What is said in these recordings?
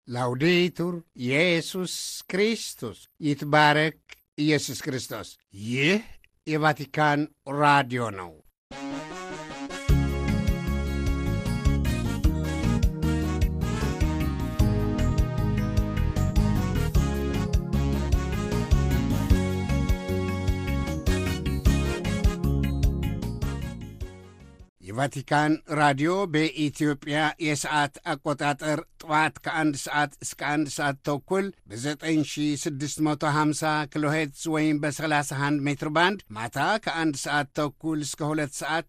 ላውዴቱር ኢየሱስ ክርስቶስ ይትባረክ ኢየሱስ ክርስቶስ። ይህ የቫቲካን ራዲዮ ነው። የቫቲካን ራዲዮ በኢትዮጵያ የሰዓት አቆጣጠር ጠዋት ከአንድ ሰዓት እስከ አንድ ሰዓት ተኩል በ9650 ኪሎ ሄርትዝ ወይም በ31 ሜትር ባንድ ማታ ከአንድ ሰዓት ተኩል እስከ ሁለት ሰዓት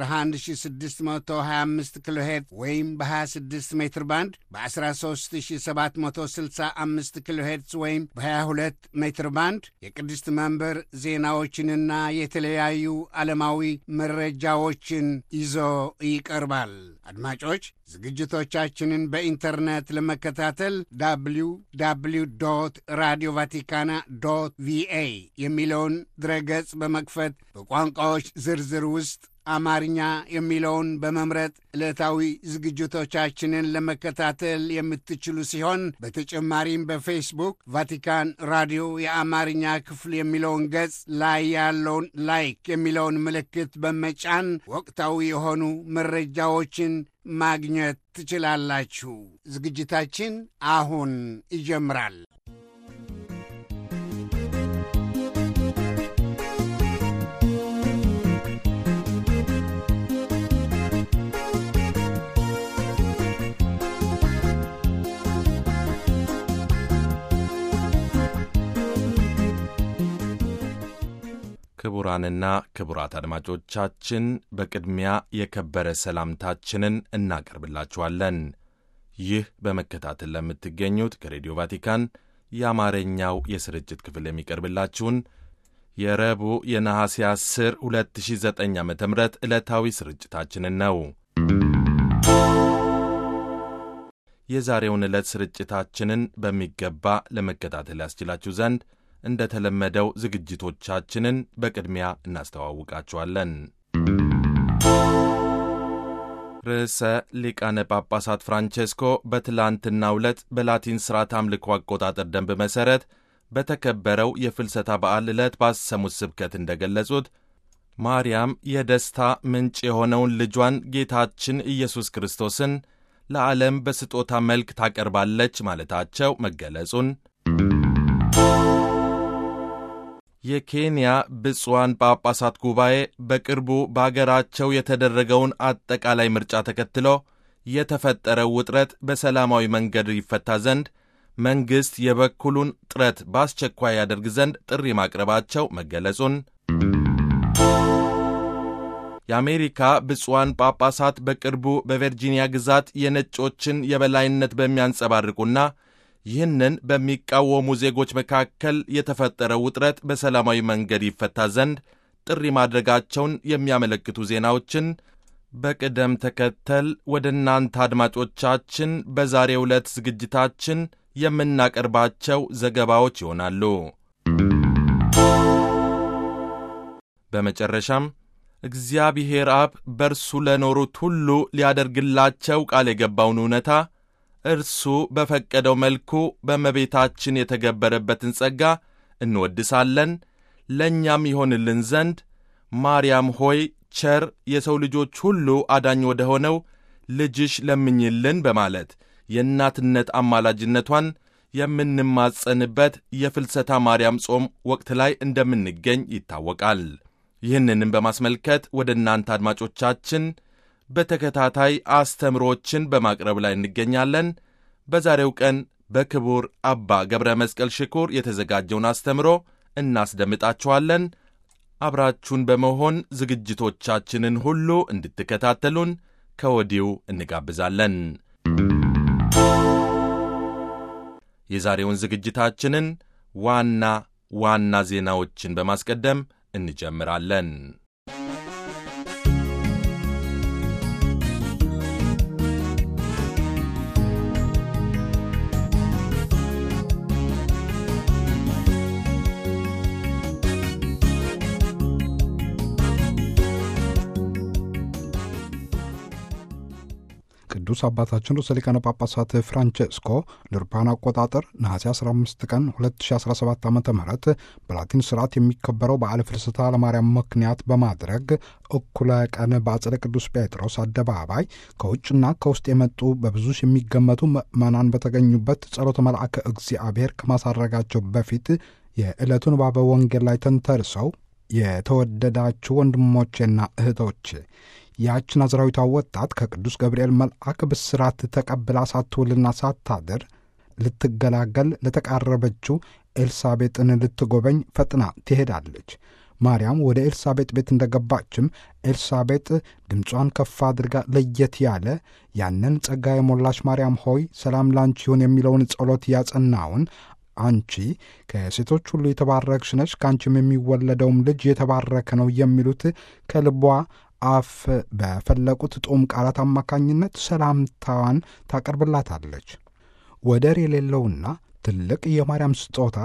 በ11625 ኪሎ ሄርትዝ ወይም በ26 ሜትር ባንድ በ13765 ኪሎ ሄርትዝ ወይም በ22 ሜትር ባንድ የቅድስት መንበር ዜናዎችንና የተለያዩ ዓለማዊ መረጃዎችን ይዞ ይቀርባል። አድማጮች ዝግጅቶቻችንን በኢንተርኔት ለመከታተል ዳብሊው ዳብሊው ዶት ራዲዮ ቫቲካና ዶት ቪኤ የሚለውን ድረገጽ በመክፈት በቋንቋዎች ዝርዝር ውስጥ አማርኛ የሚለውን በመምረጥ ዕለታዊ ዝግጅቶቻችንን ለመከታተል የምትችሉ ሲሆን በተጨማሪም በፌስቡክ ቫቲካን ራዲዮ የአማርኛ ክፍል የሚለውን ገጽ ላይ ያለውን ላይክ የሚለውን ምልክት በመጫን ወቅታዊ የሆኑ መረጃዎችን ማግኘት ትችላላችሁ። ዝግጅታችን አሁን ይጀምራል። ክቡራንና ክቡራት አድማጮቻችን በቅድሚያ የከበረ ሰላምታችንን እናቀርብላችኋለን። ይህ በመከታተል ለምትገኙት ከሬዲዮ ቫቲካን የአማርኛው የስርጭት ክፍል የሚቀርብላችሁን የረቡዕ የነሐሴ 10 2009 ዓ ም ዕለታዊ ስርጭታችንን ነው። የዛሬውን ዕለት ስርጭታችንን በሚገባ ለመከታተል ያስችላችሁ ዘንድ እንደ ተለመደው ዝግጅቶቻችንን በቅድሚያ እናስተዋውቃችኋለን። ርዕሰ ሊቃነ ጳጳሳት ፍራንቼስኮ በትላንትናው ዕለት በላቲን ሥርዓት አምልኮ አቆጣጠር ደንብ መሠረት በተከበረው የፍልሰታ በዓል ዕለት ባሰሙት ስብከት እንደ ገለጹት ማርያም የደስታ ምንጭ የሆነውን ልጇን ጌታችን ኢየሱስ ክርስቶስን ለዓለም በስጦታ መልክ ታቀርባለች ማለታቸው መገለጹን የኬንያ ብፁዓን ጳጳሳት ጉባኤ በቅርቡ በአገራቸው የተደረገውን አጠቃላይ ምርጫ ተከትሎ የተፈጠረው ውጥረት በሰላማዊ መንገድ ይፈታ ዘንድ መንግሥት የበኩሉን ጥረት በአስቸኳይ ያደርግ ዘንድ ጥሪ ማቅረባቸው መገለጹን የአሜሪካ ብፁዓን ጳጳሳት በቅርቡ በቨርጂኒያ ግዛት የነጮችን የበላይነት በሚያንጸባርቁና ይህንን በሚቃወሙ ዜጎች መካከል የተፈጠረው ውጥረት በሰላማዊ መንገድ ይፈታ ዘንድ ጥሪ ማድረጋቸውን የሚያመለክቱ ዜናዎችን በቅደም ተከተል ወደ እናንተ አድማጮቻችን በዛሬው ዕለት ዝግጅታችን የምናቀርባቸው ዘገባዎች ይሆናሉ። በመጨረሻም እግዚአብሔር አብ በእርሱ ለኖሩት ሁሉ ሊያደርግላቸው ቃል የገባውን እውነታ እርሱ በፈቀደው መልኩ በእመቤታችን የተገበረበትን ጸጋ እንወድሳለን። ለእኛም ይሆንልን ዘንድ ማርያም ሆይ ቸር የሰው ልጆች ሁሉ አዳኝ ወደ ሆነው ልጅሽ ለምኝልን በማለት የእናትነት አማላጅነቷን የምንማጸንበት የፍልሰታ ማርያም ጾም ወቅት ላይ እንደምንገኝ ይታወቃል። ይህንንም በማስመልከት ወደ እናንተ አድማጮቻችን በተከታታይ አስተምሮችን በማቅረብ ላይ እንገኛለን። በዛሬው ቀን በክቡር አባ ገብረ መስቀል ሽኩር የተዘጋጀውን አስተምሮ እናስደምጣችኋለን። አብራችሁን በመሆን ዝግጅቶቻችንን ሁሉ እንድትከታተሉን ከወዲሁ እንጋብዛለን። የዛሬውን ዝግጅታችንን ዋና ዋና ዜናዎችን በማስቀደም እንጀምራለን። ቅዱስ አባታችን ርዕሰ ሊቃነ ጳጳሳት ፍራንቼስኮ ለአውሮፓውያን አቆጣጠር ነሐሴ 15 ቀን 2017 ዓ ም በላቲን ስርዓት የሚከበረው በዓለ ፍልሰታ ለማርያም ምክንያት በማድረግ እኩለ ቀን በአጸደ ቅዱስ ጴጥሮስ አደባባይ ከውጭና ከውስጥ የመጡ በብዙ የሚገመቱ ምዕመናን በተገኙበት ጸሎተ መልአከ እግዚአብሔር ከማሳረጋቸው በፊት የዕለቱን ባበ ወንጌል ላይ ተንተርሰው የተወደዳችሁ ወንድሞቼና እህቶቼ ያች ናዝራዊቷ ወጣት ከቅዱስ ገብርኤል መልአክ ብስራት ተቀብላ ሳትውልና ሳታድር ልትገላገል ለተቃረበችው ኤልሳቤጥን ልትጎበኝ ፈጥና ትሄዳለች። ማርያም ወደ ኤልሳቤጥ ቤት እንደገባችም ኤልሳቤጥ ድምጿን ከፍ አድርጋ ለየት ያለ ያንን ጸጋ የሞላች ማርያም ሆይ ሰላም ላንቺ ይሁን የሚለውን ጸሎት ያጸናውን አንቺ ከሴቶች ሁሉ የተባረክሽ ነች፣ ከአንቺም የሚወለደውም ልጅ የተባረከ ነው የሚሉት ከልቧ አፍ በፈለቁት ጦም ቃላት አማካኝነት ሰላምታዋን ታቀርብላታለች። ወደር የሌለውና ትልቅ የማርያም ስጦታ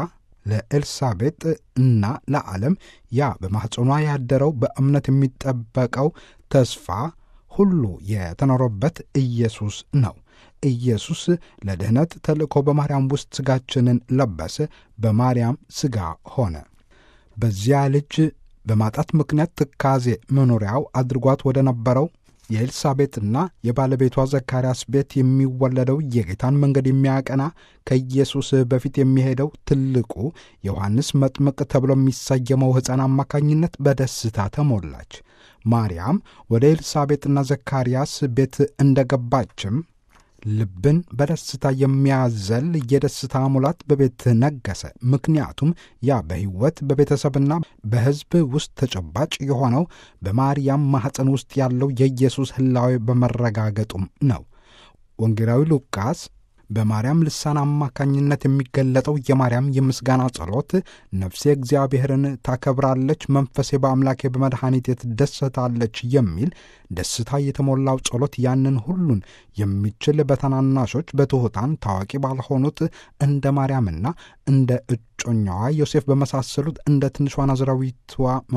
ለኤልሳቤጥ እና ለዓለም ያ በማኅፀኗ ያደረው በእምነት የሚጠበቀው ተስፋ ሁሉ የተኖረበት ኢየሱስ ነው። ኢየሱስ ለድኅነት ተልእኮ በማርያም ውስጥ ሥጋችንን ለበሰ፣ በማርያም ሥጋ ሆነ። በዚያ ልጅ በማጣት ምክንያት ትካዜ መኖሪያው አድርጓት ወደ ነበረው የኤልሳቤጥና የባለቤቷ ዘካርያስ ቤት የሚወለደው የጌታን መንገድ የሚያቀና ከኢየሱስ በፊት የሚሄደው ትልቁ ዮሐንስ መጥምቅ ተብሎ የሚሰየመው ሕፃን አማካኝነት በደስታ ተሞላች። ማርያም ወደ ኤልሳቤጥና ዘካርያስ ቤት እንደገባችም ልብን በደስታ የሚያዘል የደስታ ሙላት በቤት ነገሰ። ምክንያቱም ያ በሕይወት በቤተሰብና በሕዝብ ውስጥ ተጨባጭ የሆነው በማርያም ማኅፀን ውስጥ ያለው የኢየሱስ ሕላዌ በመረጋገጡም ነው። ወንጌላዊ ሉቃስ በማርያም ልሳን አማካኝነት የሚገለጠው የማርያም የምስጋና ጸሎት ነፍሴ እግዚአብሔርን ታከብራለች፣ መንፈሴ በአምላኬ በመድኃኒቴ ትደሰታለች የሚል ደስታ የተሞላው ጸሎት ያንን ሁሉን የሚችል በታናናሾች በትሑታን ታዋቂ ባልሆኑት እንደ ማርያምና እንደ እጮኛዋ ዮሴፍ በመሳሰሉት እንደ ትንሿ ናዝራዊቷ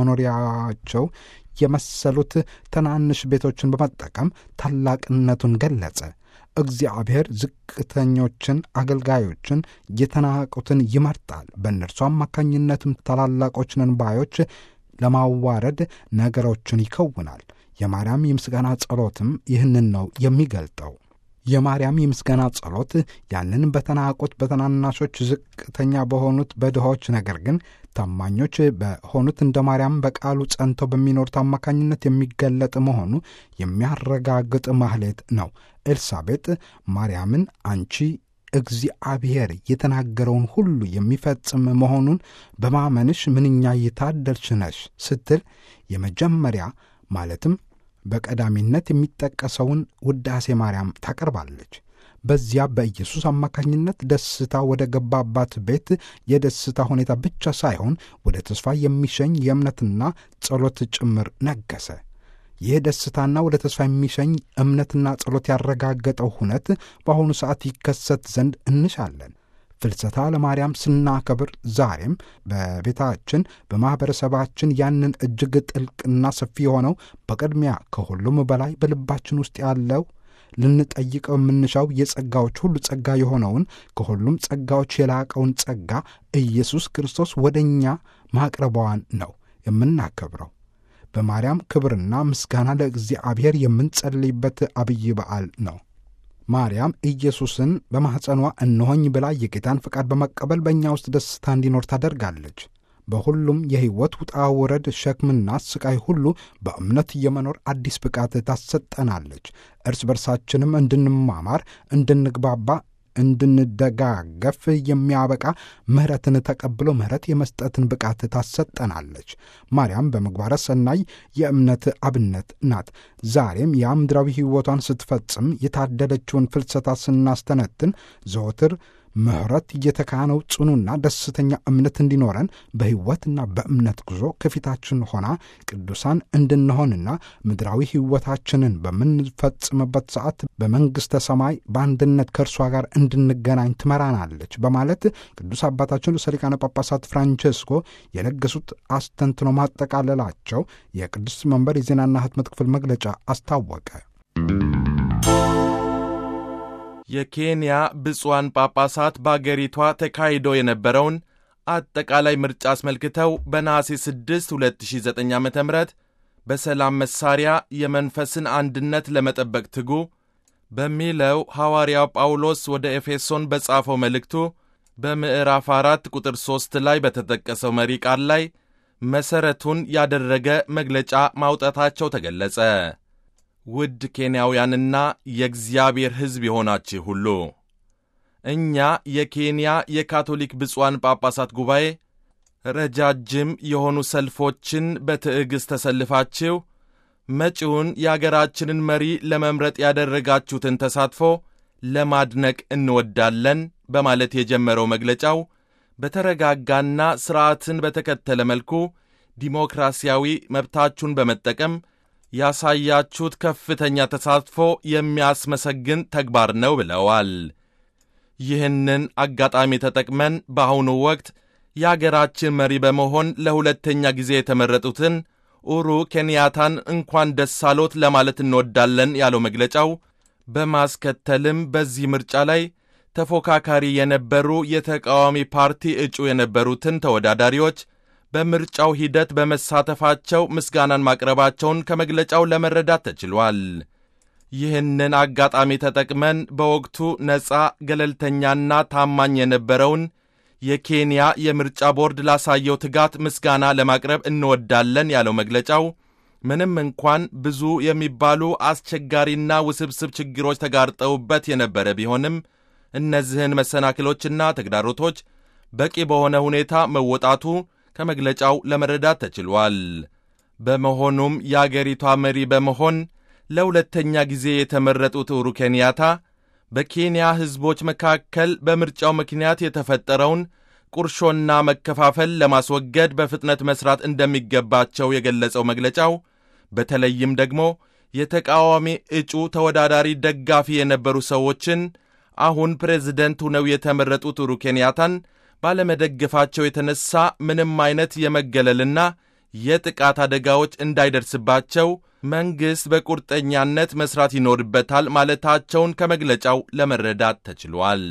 መኖሪያቸው የመሰሉት ትናንሽ ቤቶችን በመጠቀም ታላቅነቱን ገለጸ። እግዚአብሔር ዝቅተኞችን፣ አገልጋዮችን፣ የተናቁትን ይመርጣል። በእነርሱ አማካኝነትም ታላላቆችን ባዮች ለማዋረድ ነገሮችን ይከውናል። የማርያም የምስጋና ጸሎትም ይህንን ነው የሚገልጠው። የማርያም የምስጋና ጸሎት ያንን በተናቁት በተናናሾች ዝቅተኛ በሆኑት በድሆች ነገር ግን ታማኞች በሆኑት እንደ ማርያም በቃሉ ጸንተው በሚኖሩት አማካኝነት የሚገለጥ መሆኑ የሚያረጋግጥ ማህሌት ነው። ኤልሳቤጥ ማርያምን አንቺ እግዚአብሔር የተናገረውን ሁሉ የሚፈጽም መሆኑን በማመንሽ ምንኛ የታደልሽ ነሽ ስትል የመጀመሪያ ማለትም በቀዳሚነት የሚጠቀሰውን ውዳሴ ማርያም ታቀርባለች። በዚያ በኢየሱስ አማካኝነት ደስታ ወደ ገባባት ቤት የደስታ ሁኔታ ብቻ ሳይሆን ወደ ተስፋ የሚሸኝ የእምነትና ጸሎት ጭምር ነገሰ። ይህ ደስታና ወደ ተስፋ የሚሸኝ እምነትና ጸሎት ያረጋገጠው ሁነት በአሁኑ ሰዓት ይከሰት ዘንድ እንሻለን። ፍልሰታ ለማርያም ስናከብር ዛሬም በቤታችን በማኅበረሰባችን ያንን እጅግ ጥልቅና ሰፊ የሆነው በቅድሚያ ከሁሉም በላይ በልባችን ውስጥ ያለው ልንጠይቀው የምንሻው የጸጋዎች ሁሉ ጸጋ የሆነውን ከሁሉም ጸጋዎች የላቀውን ጸጋ ኢየሱስ ክርስቶስ ወደ እኛ ማቅረቧን ነው የምናከብረው። በማርያም ክብርና ምስጋና ለእግዚአብሔር የምንጸልይበት አብይ በዓል ነው። ማርያም ኢየሱስን በማኅፀኗ እነሆኝ ብላ የጌታን ፍቃድ በመቀበል በእኛ ውስጥ ደስታ እንዲኖር ታደርጋለች። በሁሉም የሕይወት ውጣ ውረድ፣ ሸክምና ስቃይ ሁሉ በእምነት የመኖር አዲስ ብቃት ታሰጠናለች። እርስ በርሳችንም እንድንማማር፣ እንድንግባባ እንድንደጋገፍ የሚያበቃ ምሕረትን ተቀብሎ ምሕረት የመስጠትን ብቃት ታሰጠናለች። ማርያም በምግባረ ሰናይ የእምነት አብነት ናት። ዛሬም የምድራዊ ሕይወቷን ስትፈጽም የታደለችውን ፍልሰታ ስናስተነትን ዘወትር ምሕረት እየተካነው ጽኑና ደስተኛ እምነት እንዲኖረን በሕይወትና በእምነት ጉዞ ከፊታችን ሆና ቅዱሳን እንድንሆንና ምድራዊ ሕይወታችንን በምንፈጽምበት ሰዓት በመንግሥተ ሰማይ በአንድነት ከእርሷ ጋር እንድንገናኝ ትመራናለች በማለት ቅዱስ አባታችን ርዕሰ ሊቃነ ጳጳሳት ፍራንቼስኮ የለገሱት አስተንትኖ ማጠቃለላቸው የቅዱስ መንበር የዜናና ሕትመት ክፍል መግለጫ አስታወቀ። የኬንያ ብፁዓን ጳጳሳት በአገሪቷ ተካሂዶ የነበረውን አጠቃላይ ምርጫ አስመልክተው በነሐሴ 6 2009 ዓ ም በሰላም መሳሪያ የመንፈስን አንድነት ለመጠበቅ ትጉ በሚለው ሐዋርያው ጳውሎስ ወደ ኤፌሶን በጻፈው መልእክቱ በምዕራፍ አራት ቁጥር ሦስት ላይ በተጠቀሰው መሪ ቃል ላይ መሠረቱን ያደረገ መግለጫ ማውጣታቸው ተገለጸ። ውድ ኬንያውያንና የእግዚአብሔር ሕዝብ የሆናችሁ ሁሉ እኛ የኬንያ የካቶሊክ ብፁዓን ጳጳሳት ጉባኤ ረጃጅም የሆኑ ሰልፎችን በትዕግሥት ተሰልፋችሁ መጪውን የአገራችንን መሪ ለመምረጥ ያደረጋችሁትን ተሳትፎ ለማድነቅ እንወዳለን በማለት የጀመረው መግለጫው በተረጋጋና ሥርዓትን በተከተለ መልኩ ዲሞክራሲያዊ መብታችሁን በመጠቀም ያሳያችሁት ከፍተኛ ተሳትፎ የሚያስመሰግን ተግባር ነው ብለዋል። ይህንን አጋጣሚ ተጠቅመን በአሁኑ ወቅት የአገራችን መሪ በመሆን ለሁለተኛ ጊዜ የተመረጡትን ኡሩ ኬንያታን እንኳን ደስ አሎት ለማለት እንወዳለን ያለው መግለጫው በማስከተልም በዚህ ምርጫ ላይ ተፎካካሪ የነበሩ የተቃዋሚ ፓርቲ እጩ የነበሩትን ተወዳዳሪዎች በምርጫው ሂደት በመሳተፋቸው ምስጋናን ማቅረባቸውን ከመግለጫው ለመረዳት ተችሏል። ይህንን አጋጣሚ ተጠቅመን በወቅቱ ነፃ ገለልተኛና ታማኝ የነበረውን የኬንያ የምርጫ ቦርድ ላሳየው ትጋት ምስጋና ለማቅረብ እንወዳለን ያለው መግለጫው ምንም እንኳን ብዙ የሚባሉ አስቸጋሪና ውስብስብ ችግሮች ተጋርጠውበት የነበረ ቢሆንም እነዚህን መሰናክሎችና ተግዳሮቶች በቂ በሆነ ሁኔታ መወጣቱ ከመግለጫው ለመረዳት ተችሏል። በመሆኑም የአገሪቷ መሪ በመሆን ለሁለተኛ ጊዜ የተመረጡት ኡሁሩ ኬንያታ በኬንያ ሕዝቦች መካከል በምርጫው ምክንያት የተፈጠረውን ቁርሾና መከፋፈል ለማስወገድ በፍጥነት መስራት እንደሚገባቸው የገለጸው መግለጫው በተለይም ደግሞ የተቃዋሚ እጩ ተወዳዳሪ ደጋፊ የነበሩ ሰዎችን አሁን ፕሬዝደንት ሆነው የተመረጡት ኡሁሩ ኬንያታን ባለመደገፋቸው የተነሳ ምንም አይነት የመገለልና የጥቃት አደጋዎች እንዳይደርስባቸው መንግሥት በቁርጠኛነት መስራት ይኖርበታል ማለታቸውን ከመግለጫው ለመረዳት ተችሏል።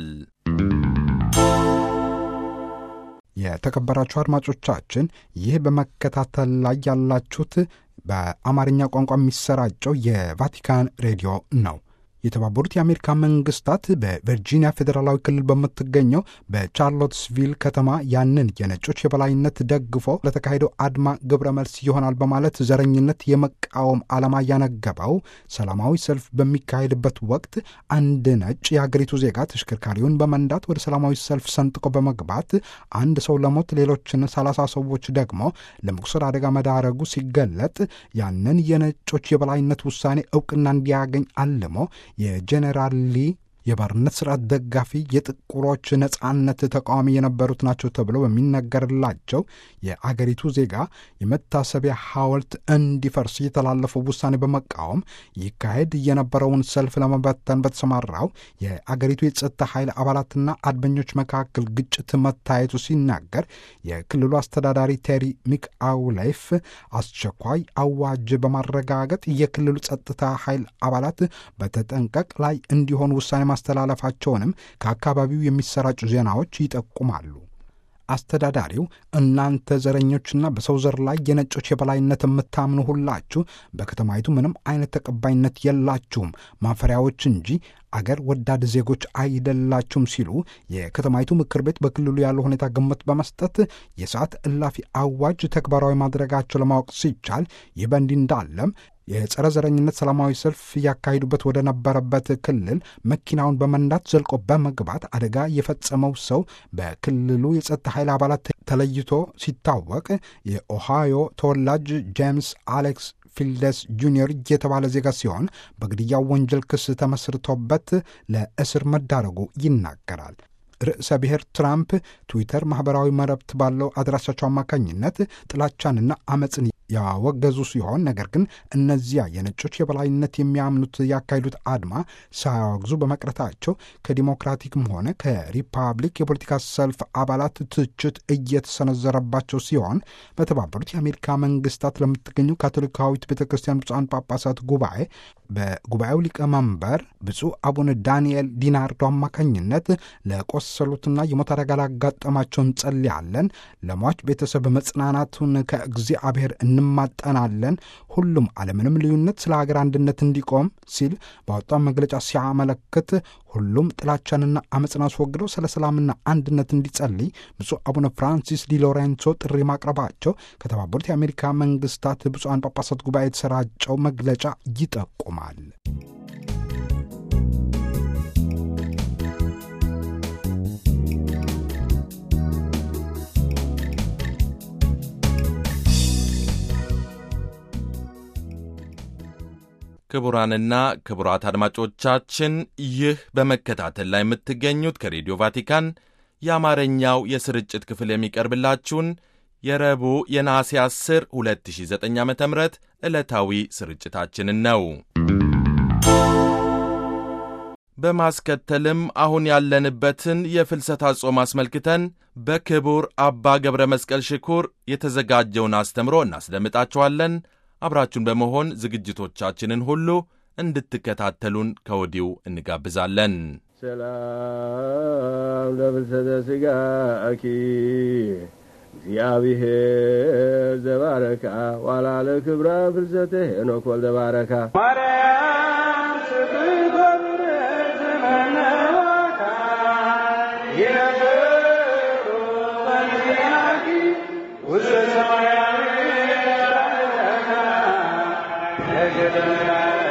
የተከበራችሁ አድማጮቻችን ይህ በመከታተል ላይ ያላችሁት በአማርኛ ቋንቋ የሚሰራጨው የቫቲካን ሬዲዮ ነው። የተባበሩት የአሜሪካ መንግስታት በቨርጂኒያ ፌዴራላዊ ክልል በምትገኘው በቻርሎትስቪል ከተማ ያንን የነጮች የበላይነት ደግፎ ለተካሄደው አድማ ግብረ መልስ ይሆናል በማለት ዘረኝነት የመቃወም ዓላማ ያነገበው ሰላማዊ ሰልፍ በሚካሄድበት ወቅት አንድ ነጭ የሀገሪቱ ዜጋ ተሽከርካሪውን በመንዳት ወደ ሰላማዊ ሰልፍ ሰንጥቆ በመግባት አንድ ሰው ለሞት ሌሎችን ሰላሳ ሰዎች ደግሞ ለመቁሰል አደጋ መዳረጉ ሲገለጥ ያንን የነጮች የበላይነት ውሳኔ እውቅና እንዲያገኝ አልሞ የጄኔራል ሊ የባርነት ስርዓት ደጋፊ የጥቁሮች ነጻነት ተቃዋሚ የነበሩት ናቸው ተብሎ በሚነገርላቸው የአገሪቱ ዜጋ የመታሰቢያ ሐውልት እንዲፈርስ የተላለፈው ውሳኔ በመቃወም ይካሄድ የነበረውን ሰልፍ ለመበተን በተሰማራው የአገሪቱ የጸጥታ ኃይል አባላትና አድመኞች መካከል ግጭት መታየቱ ሲናገር የክልሉ አስተዳዳሪ ቴሪ ሚክ አውሌፍ አስቸኳይ አዋጅ በማረጋገጥ የክልሉ ጸጥታ ኃይል አባላት በተጠንቀቅ ላይ እንዲሆኑ ውሳኔ ማስተላለፋቸውንም ከአካባቢው የሚሰራጩ ዜናዎች ይጠቁማሉ። አስተዳዳሪው እናንተ ዘረኞችና በሰው ዘር ላይ የነጮች የበላይነት የምታምኑ ሁላችሁ በከተማይቱ ምንም አይነት ተቀባይነት የላችሁም፣ ማፈሪያዎች እንጂ አገር ወዳድ ዜጎች አይደላችሁም ሲሉ የከተማይቱ ምክር ቤት በክልሉ ያለው ሁኔታ ግምት በመስጠት የሰዓት እላፊ አዋጅ ተግባራዊ ማድረጋቸው ለማወቅ ሲቻል ይህ በእንዲህ እንዳለም የጸረ ዘረኝነት ሰላማዊ ሰልፍ ያካሂዱበት ወደ ነበረበት ክልል መኪናውን በመንዳት ዘልቆ በመግባት አደጋ የፈጸመው ሰው በክልሉ የጸጥታ ኃይል አባላት ተለይቶ ሲታወቅ የኦሃዮ ተወላጅ ጄምስ አሌክስ ፊልደስ ጁኒየር የተባለ ዜጋ ሲሆን በግድያው ወንጀል ክስ ተመስርቶበት ለእስር መዳረጉ ይናገራል። ርዕሰ ብሔር ትራምፕ ትዊተር ማኅበራዊ መረብት ባለው አድራሻቸው አማካኝነት ጥላቻንና አመፅን ያወገዙ ሲሆን ነገር ግን እነዚያ የነጮች የበላይነት የሚያምኑት ያካሄዱት አድማ ሳያወግዙ በመቅረታቸው ከዲሞክራቲክም ሆነ ከሪፐብሊክ የፖለቲካ ሰልፍ አባላት ትችት እየተሰነዘረባቸው ሲሆን በተባበሩት የአሜሪካ መንግስታት ለምትገኘው ካቶሊካዊት ቤተ ክርስቲያን ብፁዓን ጳጳሳት ጉባኤ በጉባኤው ሊቀመንበር ብፁዕ አቡነ ዳንኤል ዲናርዶ አማካኝነት ለቆሰሉትና የሞት አደጋ ላጋጠማቸው እንጸልያለን፣ ለሟች ቤተሰብ መጽናናቱን ከእግዚአብሔር እንማጠናለን፣ ሁሉም አለምንም ልዩነት ስለ ሀገር አንድነት እንዲቆም ሲል ባወጣው መግለጫ ሲያመለክት ሁሉም ጥላቻንና አመፅን አስወግደው ስለ ሰላምና አንድነት እንዲጸልይ ብፁዕ አቡነ ፍራንሲስ ዲ ሎሬንሶ ጥሪ ማቅረባቸው ከተባበሩት የአሜሪካ መንግስታት ብፁዓን ጳጳሳት ጉባኤ የተሰራጨው መግለጫ ይጠቁማል። ክቡራንና ክቡራት አድማጮቻችን ይህ በመከታተል ላይ የምትገኙት ከሬዲዮ ቫቲካን የአማርኛው የስርጭት ክፍል የሚቀርብላችሁን የረቡዕ የነሐሴ 10 2009 ዓ ም ዕለታዊ ስርጭታችንን ነው። በማስከተልም አሁን ያለንበትን የፍልሰታ ጾም አስመልክተን በክቡር አባ ገብረ መስቀል ሽኩር የተዘጋጀውን አስተምሮ እናስደምጣችኋለን። አብራችሁን በመሆን ዝግጅቶቻችንን ሁሉ እንድትከታተሉን ከወዲሁ እንጋብዛለን። ሰላም ለፍልሰተ ሥጋኪ እግዚአብሔር ዘባረካ ዋላ ለክብራ ፍልሰተ ሄኖክ ወልደ ባረካ ማርያም ስብኮብረ ዘመነዋካ ይነብሩ በንዚናኪ ውስተ ሰማያዊ ባረካ ለገደምራ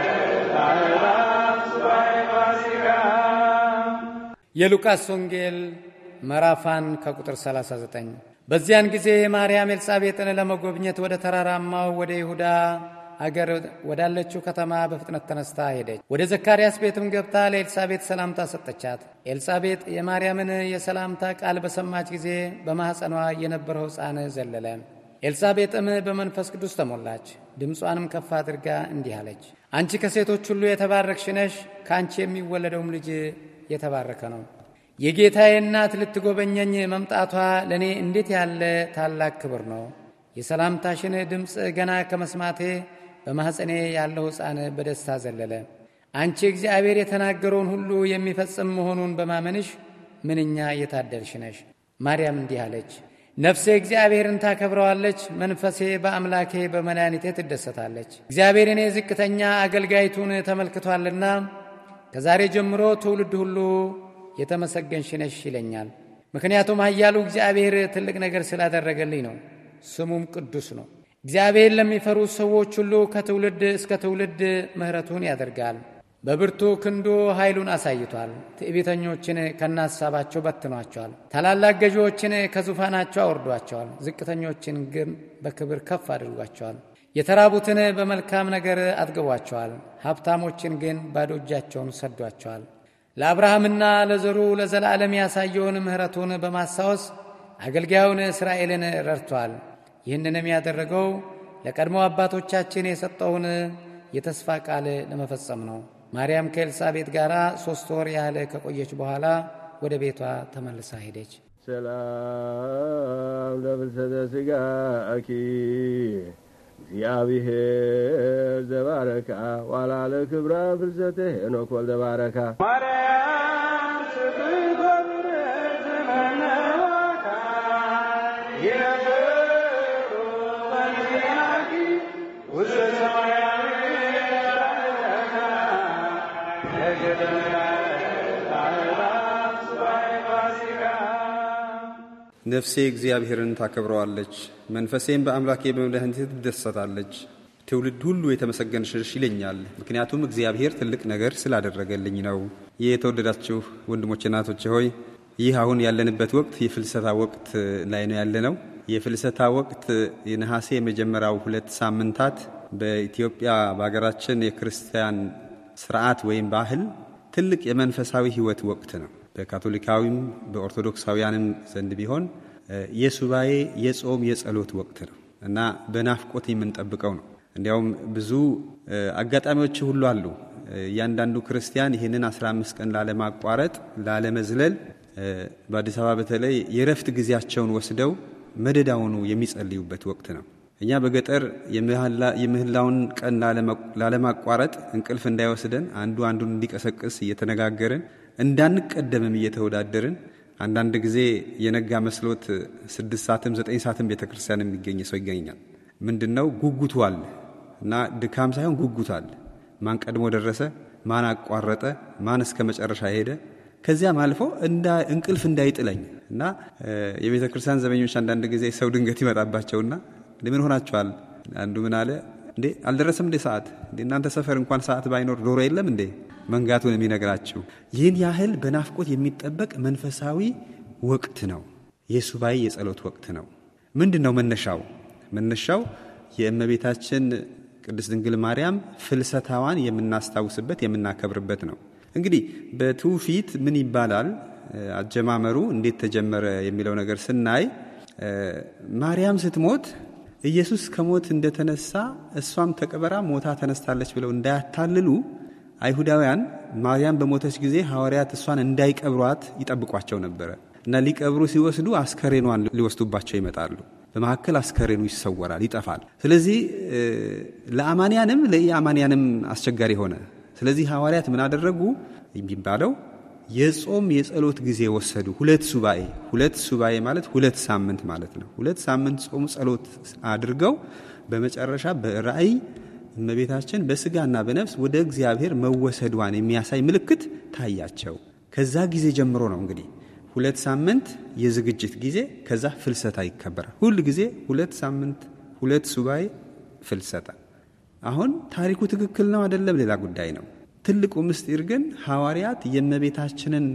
የሉቃስ ወንጌል ምዕራፋን ከቁጥር 39 በዚያን ጊዜ ማርያም ኤልሳቤጥን ለመጎብኘት ወደ ተራራማው ወደ ይሁዳ አገር ወዳለችው ከተማ በፍጥነት ተነስታ ሄደች። ወደ ዘካርያስ ቤትም ገብታ ለኤልሳቤጥ ሰላምታ ሰጠቻት። ኤልሳቤጥ የማርያምን የሰላምታ ቃል በሰማች ጊዜ በማኅፀኗ የነበረው ሕፃን ዘለለ። ኤልሳቤጥም በመንፈስ ቅዱስ ተሞላች። ድምጿንም ከፍ አድርጋ እንዲህ አለች፣ አንቺ ከሴቶች ሁሉ የተባረክሽ ነሽ፣ ከአንቺ የሚወለደውም ልጅ የተባረከ ነው። የጌታዬ እናት ልትጎበኘኝ መምጣቷ ለእኔ እንዴት ያለ ታላቅ ክብር ነው! የሰላምታሽን ድምፅ ገና ከመስማቴ በማኅፀኔ ያለው ሕፃን በደስታ ዘለለ። አንቺ እግዚአብሔር የተናገረውን ሁሉ የሚፈጽም መሆኑን በማመንሽ ምንኛ የታደልሽ ነሽ። ማርያም እንዲህ አለች፣ ነፍሴ እግዚአብሔርን ታከብረዋለች፣ መንፈሴ በአምላኬ በመድኃኒቴ ትደሰታለች። እግዚአብሔር እኔ ዝቅተኛ አገልጋይቱን ተመልክቷልና ከዛሬ ጀምሮ ትውልድ ሁሉ የተመሰገንሽ ነሽ ይለኛል። ምክንያቱም ኃያሉ እግዚአብሔር ትልቅ ነገር ስላደረገልኝ ነው። ስሙም ቅዱስ ነው። እግዚአብሔር ለሚፈሩ ሰዎች ሁሉ ከትውልድ እስከ ትውልድ ምሕረቱን ያደርጋል። በብርቱ ክንዱ ኃይሉን አሳይቷል። ትዕቢተኞችን ከናሳባቸው በትኗቸዋል። ታላላቅ ገዢዎችን ከዙፋናቸው አወርዷቸዋል። ዝቅተኞችን ግን በክብር ከፍ አድርጓቸዋል። የተራቡትን በመልካም ነገር አጥግቧቸዋል። ሀብታሞችን ግን ባዶ እጃቸውን ሰዷቸዋል። ለአብርሃምና ለዘሩ ለዘላለም ያሳየውን ምሕረቱን በማስታወስ አገልጋዩን እስራኤልን ረድቷል። ይህንንም ያደረገው ለቀድሞ አባቶቻችን የሰጠውን የተስፋ ቃል ለመፈጸም ነው። ማርያም ከኤልሳቤጥ ጋር ሦስት ወር ያህል ከቆየች በኋላ ወደ ቤቷ ተመልሳ ሄደች። ሰላም ለፍልሰተ ሥጋኪ እግዚአብሔር ዘባረካ ዋላ ለክብራ ፍልሰተ ሄኖክ ወልደ ባረካ ማርያም ስብኮብረ ዘመነዋካ ይነብሩ በንዚናኪ ውስተ ሰማያዊ ባረካ ለገደምራ ነፍሴ እግዚአብሔርን ታከብረዋለች፣ መንፈሴም በአምላኬ በመድኃኒቴ ትደሰታለች። ትውልድ ሁሉ የተመሰገንሽ ነሽ ይለኛል፣ ምክንያቱም እግዚአብሔር ትልቅ ነገር ስላደረገልኝ ነው። ይህ የተወደዳችሁ ወንድሞች እናቶች ሆይ ይህ አሁን ያለንበት ወቅት የፍልሰታ ወቅት ላይ ነው ያለነው። የፍልሰታ ወቅት የነሐሴ የመጀመሪያው ሁለት ሳምንታት በኢትዮጵያ በሀገራችን የክርስቲያን ስርዓት ወይም ባህል ትልቅ የመንፈሳዊ ሕይወት ወቅት ነው። በካቶሊካዊም በኦርቶዶክሳውያንም ዘንድ ቢሆን የሱባኤ የጾም የጸሎት ወቅት ነው እና በናፍቆት የምንጠብቀው ነው። እንዲያውም ብዙ አጋጣሚዎች ሁሉ አሉ። እያንዳንዱ ክርስቲያን ይህንን 15 ቀን ላለማቋረጥ፣ ላለመዝለል በአዲስ አበባ በተለይ የረፍት ጊዜያቸውን ወስደው መደዳውኑ የሚጸልዩበት ወቅት ነው። እኛ በገጠር የምህላውን ቀን ላለማቋረጥ እንቅልፍ እንዳይወስደን አንዱ አንዱን እንዲቀሰቅስ እየተነጋገርን እንዳንቀደምም እየተወዳደርን አንዳንድ ጊዜ የነጋ መስሎት ስድስት ሰዓትም ዘጠኝ ሰዓትም ቤተ ክርስቲያን የሚገኝ ሰው ይገኛል። ምንድን ነው ጉጉቱ አለ እና ድካም ሳይሆን ጉጉት አለ። ማን ቀድሞ ደረሰ፣ ማን አቋረጠ፣ ማን እስከ መጨረሻ ሄደ። ከዚያም አልፎ እንቅልፍ እንዳይጥለኝ እና የቤተ ክርስቲያን ዘበኞች አንዳንድ ጊዜ ሰው ድንገት ይመጣባቸውና ምን ሆናችኋል? አንዱ ምን አለ እንዴ አልደረሰም እንዴ ሰዓት እንዴ እናንተ ሰፈር እንኳን ሰዓት ባይኖር ዶሮ የለም እንዴ መንጋቱን የሚነግራችሁ ይህን ያህል በናፍቆት የሚጠበቅ መንፈሳዊ ወቅት ነው። የሱባኤ የጸሎት ወቅት ነው። ምንድን ነው መነሻው? መነሻው የእመቤታችን ቅድስት ድንግል ማርያም ፍልሰታዋን የምናስታውስበት የምናከብርበት ነው። እንግዲህ በትውፊት ምን ይባላል? አጀማመሩ እንዴት ተጀመረ የሚለው ነገር ስናይ ማርያም ስትሞት ኢየሱስ ከሞት እንደተነሳ እሷም ተቀበራ ሞታ ተነስታለች ብለው እንዳያታልሉ አይሁዳውያን ማርያም በሞተች ጊዜ ሐዋርያት እሷን እንዳይቀብሯት ይጠብቋቸው ነበረ እና ሊቀብሩ ሲወስዱ አስከሬኗን ሊወስዱባቸው ይመጣሉ። በመካከል አስከሬኑ ይሰወራል፣ ይጠፋል። ስለዚህ ለአማንያንም ለኢአማንያንም አስቸጋሪ ሆነ። ስለዚህ ሐዋርያት ምን አደረጉ የሚባለው የጾም የጸሎት ጊዜ ወሰዱ። ሁለት ሱባኤ ሁለት ሱባኤ ማለት ሁለት ሳምንት ማለት ነው። ሁለት ሳምንት ጾም ጸሎት አድርገው በመጨረሻ በራእይ እመቤታችን በስጋና በነፍስ ወደ እግዚአብሔር መወሰዷን የሚያሳይ ምልክት ታያቸው። ከዛ ጊዜ ጀምሮ ነው እንግዲህ ሁለት ሳምንት የዝግጅት ጊዜ፣ ከዛ ፍልሰታ ይከበራል። ሁል ጊዜ ሁለት ሳምንት ሁለት ሱባኤ ፍልሰታ። አሁን ታሪኩ ትክክል ነው አይደለም ሌላ ጉዳይ ነው። ትልቁ ምስጢር ግን ሐዋርያት የእመቤታችንን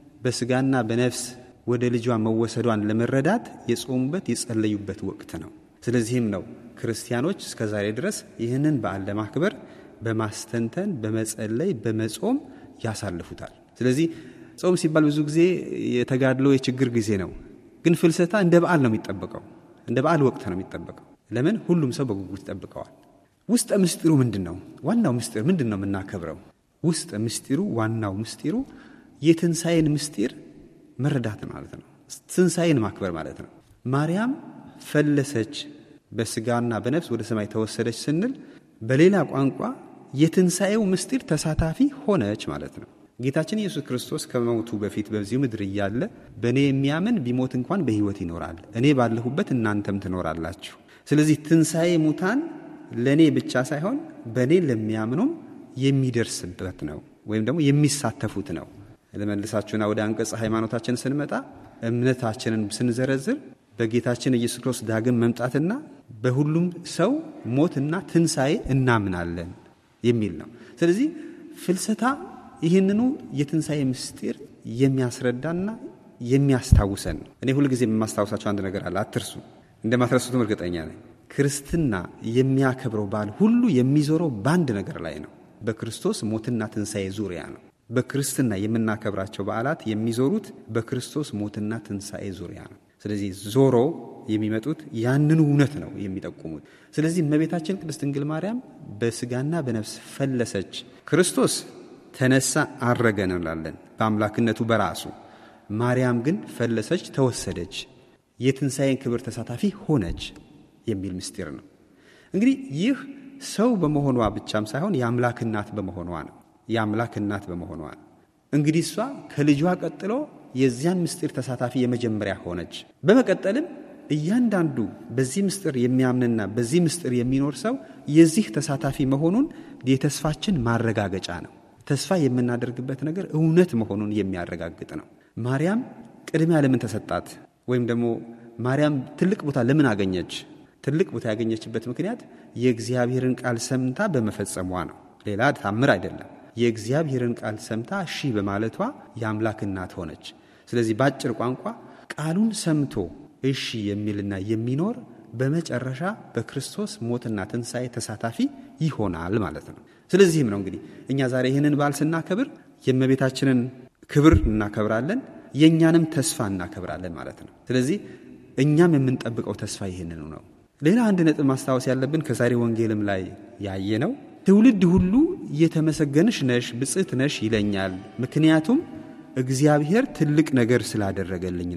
በስጋና በነፍስ ወደ ልጇ መወሰዷን ለመረዳት የጾሙበት የጸለዩበት ወቅት ነው። ስለዚህም ነው ክርስቲያኖች እስከ ዛሬ ድረስ ይህንን በዓል ለማክበር በማስተንተን በመጸለይ በመጾም ያሳልፉታል። ስለዚህ ጾም ሲባል ብዙ ጊዜ የተጋድሎ የችግር ጊዜ ነው። ግን ፍልሰታ እንደ በዓል ነው የሚጠበቀው፣ እንደ በዓል ወቅት ነው የሚጠበቀው። ለምን? ሁሉም ሰው በጉጉት ይጠብቀዋል። ውስጠ ምስጢሩ ምንድን ነው? ዋናው ምስጢር ምንድን ነው የምናከብረው? ውስጥ ምስጢሩ ዋናው ምስጢሩ የትንሣኤን ምስጢር መረዳት ማለት ነው። ትንሣኤን ማክበር ማለት ነው። ማርያም ፈለሰች፣ በስጋና በነፍስ ወደ ሰማይ ተወሰደች ስንል በሌላ ቋንቋ የትንሣኤው ምስጢር ተሳታፊ ሆነች ማለት ነው። ጌታችን ኢየሱስ ክርስቶስ ከመሞቱ በፊት በዚሁ ምድር እያለ በእኔ የሚያምን ቢሞት እንኳን በሕይወት ይኖራል፣ እኔ ባለሁበት እናንተም ትኖራላችሁ። ስለዚህ ትንሣኤ ሙታን ለእኔ ብቻ ሳይሆን በእኔ ለሚያምኑም የሚደርስበት ነው ወይም ደግሞ የሚሳተፉት ነው። ለመልሳችሁና ወደ አንቀጽ ሃይማኖታችን ስንመጣ እምነታችንን ስንዘረዝር በጌታችን ኢየሱስ ክርስቶስ ዳግም መምጣትና በሁሉም ሰው ሞትና ትንሣኤ እናምናለን የሚል ነው። ስለዚህ ፍልሰታ ይህንኑ የትንሣኤ ምስጢር የሚያስረዳና የሚያስታውሰን ነው። እኔ ሁልጊዜ የማስታውሳቸው አንድ ነገር አለ፣ አትርሱ። እንደማትረሱትም እርግጠኛ ነኝ። ክርስትና የሚያከብረው በዓል ሁሉ የሚዞረው በአንድ ነገር ላይ ነው። በክርስቶስ ሞትና ትንሣኤ ዙሪያ ነው። በክርስትና የምናከብራቸው በዓላት የሚዞሩት በክርስቶስ ሞትና ትንሣኤ ዙሪያ ነው። ስለዚህ ዞሮ የሚመጡት ያንኑ እውነት ነው የሚጠቁሙት። ስለዚህ እመቤታችን ቅድስት ድንግል ማርያም በስጋና በነፍስ ፈለሰች፣ ክርስቶስ ተነሳ፣ አረገ እንላለን በአምላክነቱ በራሱ ማርያም ግን ፈለሰች፣ ተወሰደች፣ የትንሣኤን ክብር ተሳታፊ ሆነች የሚል ምስጢር ነው። እንግዲህ ይህ ሰው በመሆኗ ብቻም ሳይሆን የአምላክ እናት በመሆኗ ነው። የአምላክ እናት በመሆኗ ነው። እንግዲህ እሷ ከልጇ ቀጥሎ የዚያን ምስጢር ተሳታፊ የመጀመሪያ ሆነች። በመቀጠልም እያንዳንዱ በዚህ ምስጢር የሚያምንና በዚህ ምስጢር የሚኖር ሰው የዚህ ተሳታፊ መሆኑን የተስፋችን ማረጋገጫ ነው። ተስፋ የምናደርግበት ነገር እውነት መሆኑን የሚያረጋግጥ ነው። ማርያም ቅድሚያ ለምን ተሰጣት? ወይም ደግሞ ማርያም ትልቅ ቦታ ለምን አገኘች? ትልቅ ቦታ ያገኘችበት ምክንያት የእግዚአብሔርን ቃል ሰምታ በመፈጸሟ ነው። ሌላ ታምር አይደለም። የእግዚአብሔርን ቃል ሰምታ እሺ በማለቷ የአምላክ እናት ሆነች። ስለዚህ በአጭር ቋንቋ ቃሉን ሰምቶ እሺ የሚልና የሚኖር በመጨረሻ በክርስቶስ ሞትና ትንሣኤ ተሳታፊ ይሆናል ማለት ነው። ስለዚህም ነው እንግዲህ እኛ ዛሬ ይህንን በዓል ስናከብር የእመቤታችንን ክብር እናከብራለን፣ የእኛንም ተስፋ እናከብራለን ማለት ነው። ስለዚህ እኛም የምንጠብቀው ተስፋ ይህንኑ ነው። ሌላ አንድ ነጥብ ማስታወስ ያለብን ከዛሬ ወንጌልም ላይ ያየ ነው። ትውልድ ሁሉ የተመሰገንሽ ነሽ፣ ብጽዕት ነሽ ይለኛል፣ ምክንያቱም እግዚአብሔር ትልቅ ነገር ስላደረገልኝ ነው።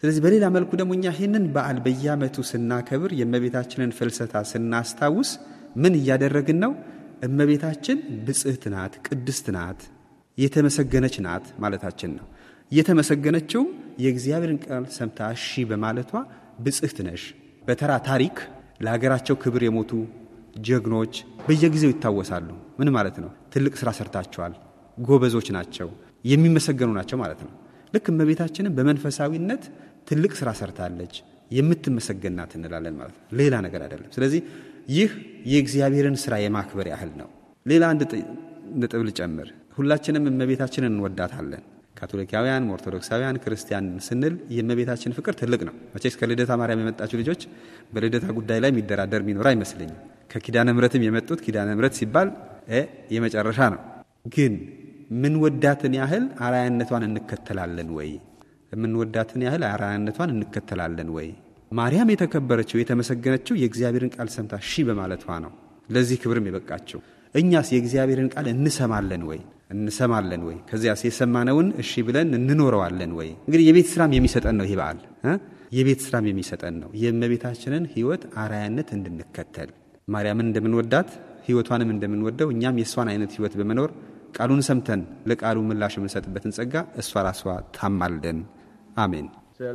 ስለዚህ በሌላ መልኩ ደግሞ እኛ ይህንን በዓል በየዓመቱ ስናከብር የእመቤታችንን ፍልሰታ ስናስታውስ ምን እያደረግን ነው? እመቤታችን ብጽህት ናት፣ ቅድስት ናት፣ የተመሰገነች ናት ማለታችን ነው። የተመሰገነችውም የእግዚአብሔርን ቃል ሰምታ እሺ በማለቷ ብጽህት ነሽ። በተራ ታሪክ ለሀገራቸው ክብር የሞቱ ጀግኖች በየጊዜው ይታወሳሉ። ምን ማለት ነው? ትልቅ ስራ ሰርታቸዋል፣ ጎበዞች ናቸው፣ የሚመሰገኑ ናቸው ማለት ነው። ልክ እመቤታችንን በመንፈሳዊነት ትልቅ ስራ ሰርታለች፣ የምትመሰገን ናት እንላለን ማለት ነው። ሌላ ነገር አይደለም። ስለዚህ ይህ የእግዚአብሔርን ስራ የማክበር ያህል ነው። ሌላ አንድ ነጥብ ልጨምር። ሁላችንም እመቤታችንን እንወዳታለን። ካቶሊካውያን፣ ኦርቶዶክሳውያን፣ ክርስቲያን ስንል የእመቤታችን ፍቅር ትልቅ ነው። መቼስ ከልደታ ማርያም የመጣችሁ ልጆች በልደታ ጉዳይ ላይ የሚደራደር የሚኖር አይመስለኝም። ከኪዳነ ምሕረትም የመጡት ኪዳነ ምሕረት ሲባል የመጨረሻ ነው። ግን ምንወዳትን ያህል አርአያነቷን እንከተላለን ወይ? የምንወዳትን ያህል አርአያነቷን እንከተላለን ወይ? ማርያም የተከበረችው የተመሰገነችው የእግዚአብሔርን ቃል ሰምታ ሺ በማለቷ ነው። ለዚህ ክብርም የበቃችው። እኛስ የእግዚአብሔርን ቃል እንሰማለን ወይ? እንሰማለን ወይ? ከዚያስ የሰማነውን እሺ ብለን እንኖረዋለን ወይ? እንግዲህ የቤት ስራም የሚሰጠን ነው ይህ በዓል የቤት ስራም የሚሰጠን ነው። የእመቤታችንን ሕይወት አርአያነት እንድንከተል ማርያምን እንደምንወዳት ሕይወቷንም እንደምንወደው እኛም የእሷን አይነት ሕይወት በመኖር ቃሉን ሰምተን ለቃሉ ምላሽ የምንሰጥበትን ጸጋ እሷ ራሷ ታማልደን። አሜን።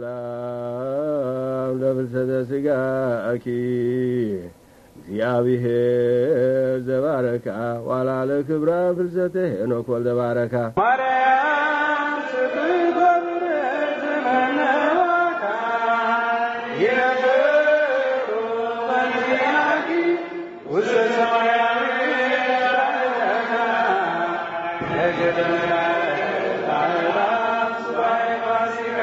ሰላም ለፍልሰተ ስጋኪ እግዚአብሔር ዘባረካ ዋላ ለክብራ ፍልሰተ ሄኖክ ወልደ ባረካ ማርያም ስብሕት ወብርህት መነዋካ ይነብሩ በንዚአኪ ውስተ ሰማያዊ ራእካ ለገደላ ሱባኤ ፋሲካ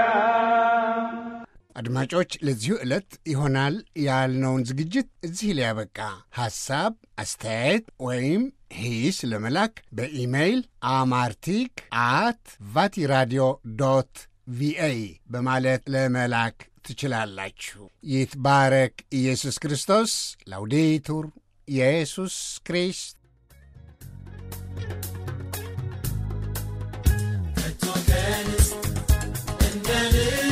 አድማጮች ለዚሁ ዕለት ይሆናል ያልነውን ዝግጅት እዚህ ላይ ያበቃ። ሐሳብ፣ አስተያየት ወይም ሂስ ለመላክ በኢሜይል አማርቲክ አት ቫቲራዲዮ ዶት ቪኦኤ በማለት ለመላክ ትችላላችሁ። ይትባረክ ኢየሱስ ክርስቶስ። ላውዴቱር ኢየሱስ ክሪስት እንደ